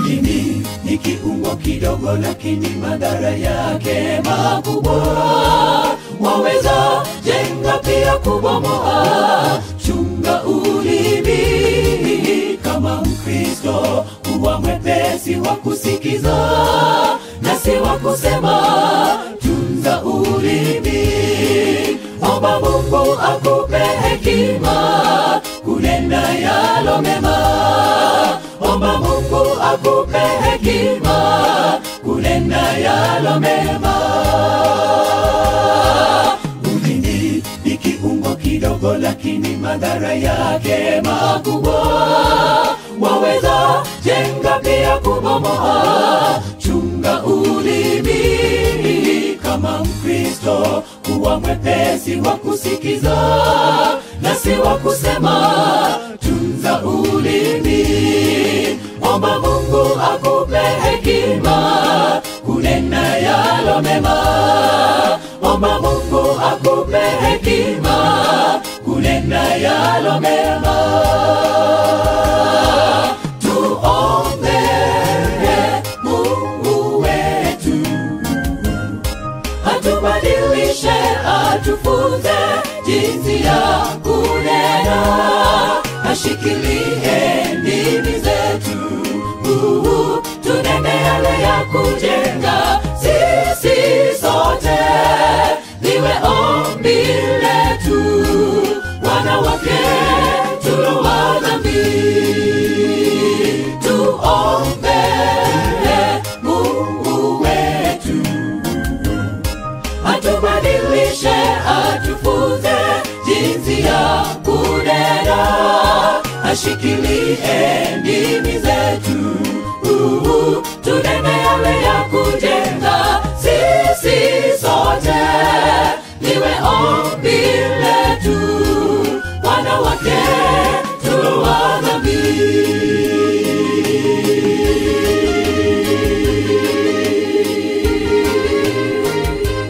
ulimi ni kiungo kidogo lakini madhara yake makubwa waweza jenga pia kubomoa chunga ulimi kama mkristo kuwa mwepesi wa kusikiza na si wa kusema tunza ulimi omba mungu akupe hekima kunena yalo mema omba mungu akupe hekima kunena yalo mema ulimi ni kiungo kidogo lakini madhara yake makubwa waweza jenga pia kubomoa chunga ulimi kama mkristo kuwa mwepesi wa kusikiza na si wa kusema tunza ulimi omba mungu akupe hekima kunena yalo mema omba mungu akupe hekima kunena yalo mema tuombe mungu wetu atubadilishe atufunze jinsi ya kunena ashikilie ndimi zetu Uhu, tunene yale ya kujenga sisi sote liwe ombi letu wanawake tulowa dhambi tuombe mungu wetu atubadilishe atufunze jinsi ya kunena ashikilie ndimi zetu Uhu, tunene yale ya kujenga sisi sote liwe ombi letu wanawake tulowa dhambi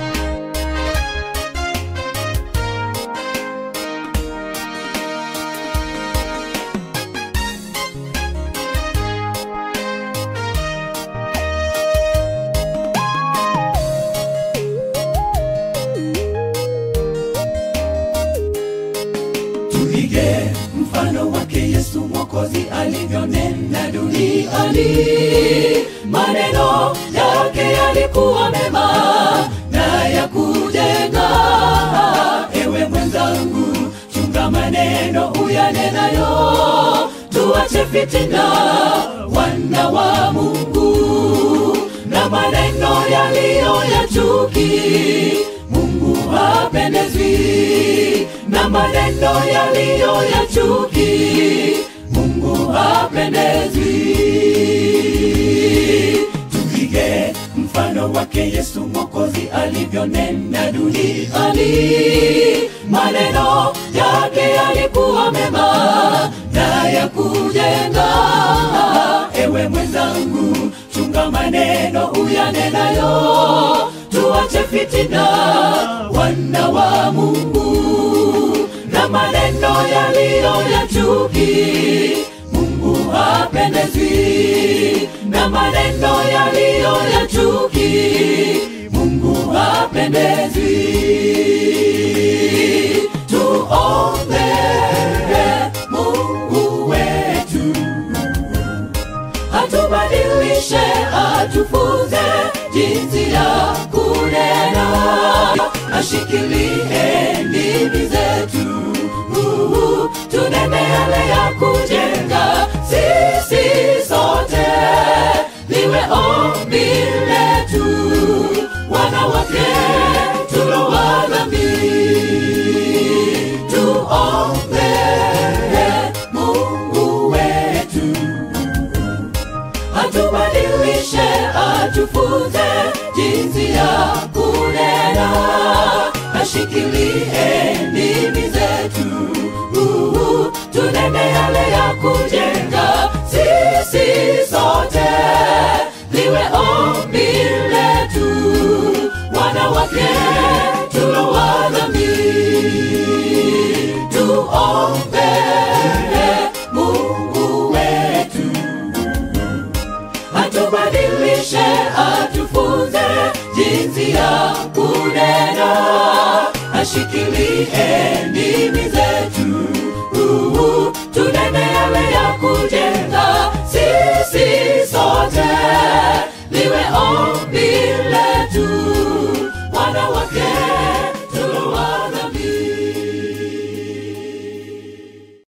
tuige mfano wake yesu mwokozi alivyonena duniani maneno yake yalikuwa mema na ya kujenga ewe mwenzangu chunga maneno uyanenayo tuache fitina wana wa mungu na maneno yaliyo ya chuki mungu hapendezwi na maneno yaliyo ya chuki mungu hapendezwi tuige mfano wake yesu mwokozi alivyonena duniani maneno yake yalikuwa mema na ya kujenga ewe mwenzangu chunga maneno uyanenayo tuache fitina wana wa mungu na maneno yaliyo ya chuki mungu hapendezwi na maneno yaliyo ya chuki mungu hapendezwi tuombe mungu wetu atubadilishe atufunze jinsi ya kunena ashikilie ndimi zetu Uhu, tunene yale ya kujenga sisi sote liwe ombi letu wanawake tulowa dhambi tuombe mungu wetu atubadilishe atufunze jinsi ya kunena ashikilie ndimi zetu Uhu, tunene yale ya kujenga sisi sote liwe ombi letu wanawake tulowa dhambi tuombe mungu wetu zishikilie ndimi